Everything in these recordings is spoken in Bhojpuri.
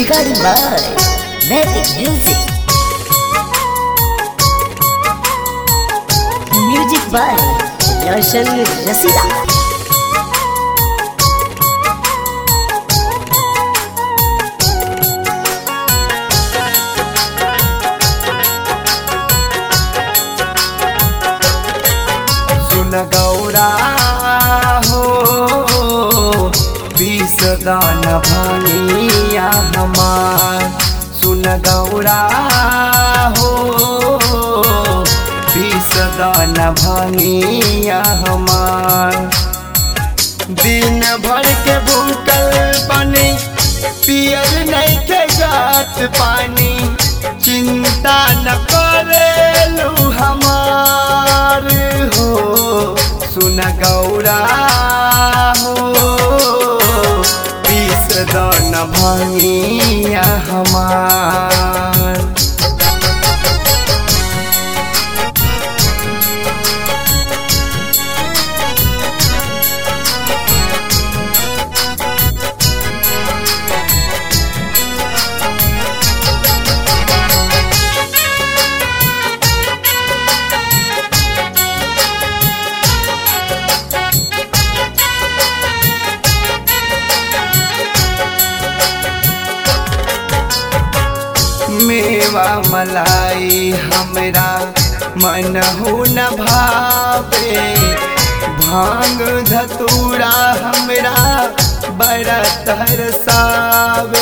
Recording by Matic Music. Music by Roshan Rasida. सुन गौरा हो विष दान भनिया हमार सुन गौरा हो विष दान भनिया हमार दिन भर के भूखल बनी पियल नहीं के जात पानी चिंता न करेलू हमार हो सुन गौरा हो पीस दन भंगिया हमार मेवा मलाई हमरा मन हो न भावे भांग धतूरा हमरा बड़ा तरसावे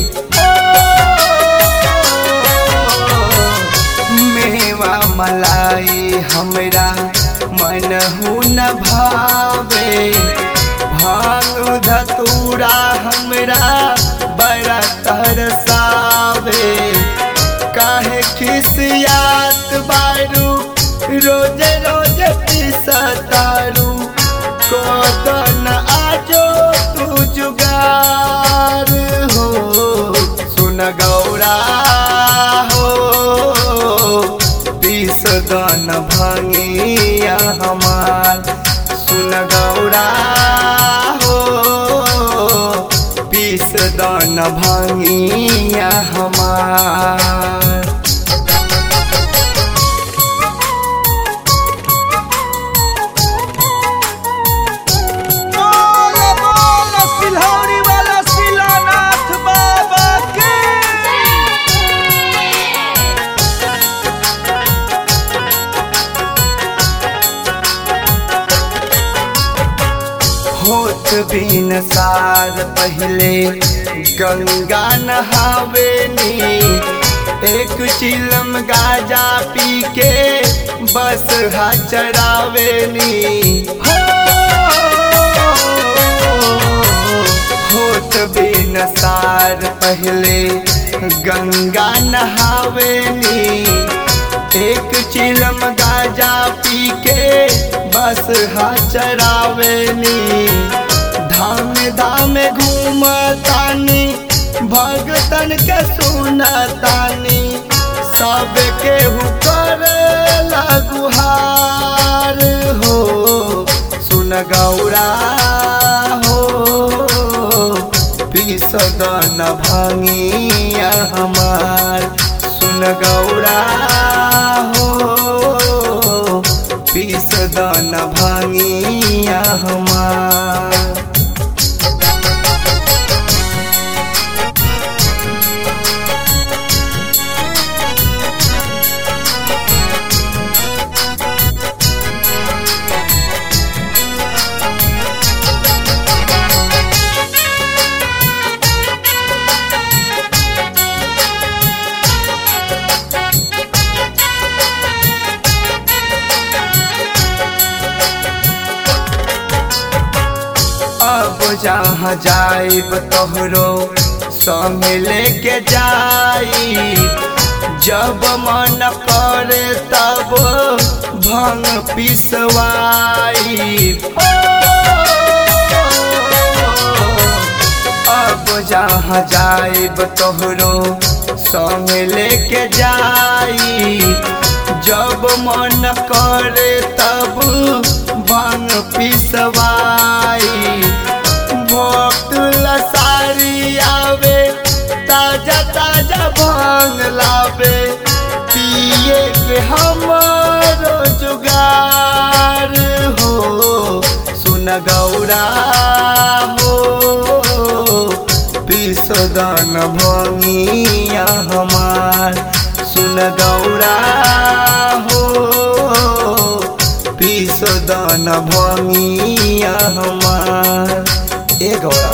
मेवा मलाई हमरा मन हो न भावे भांग धतूरा हमरा बड़ा तरसावे काहे खिसियात बारू रोज रोज पिसतारू कोदन आजो तू जुगार हो सुन गौरा हो पिस दन भंगिया हमार सुन गौरा हो पिस दन भंगिया हमार बोलो बोलो सिलौरी वाला शिलानाथ बाबा के होत बिन सार पहले गंगा नहावेनी एक चिलम गाजा पी के बस हा चरावेनी हो, होत बिन सार पहले गंगा नहावेनी एक चिलम गाजा पी के बस हा चरावेनी धाम धाम घूमतानी भगतन के सुनतानी सब के हुकर गुहार हो सुन गौरा हो पिसदन भंगिया हमार सुन गौरा हो पिसदन भंगिया हमार अब जहाँ जाइब तोहरो संग लेके जाई जब मन करे तब भंग पिसवाई अब जहाँ जाइब तोहरो संग लेके जाई जब मन करे तब भांग पिसवाई भक्त लसारी आवे ता लावे पिए के हमारो जुगार हो सुन गौरा हो विषदान भंगिया हमार सुन गौरा हो विषदान भंगिया हमार ए गौरा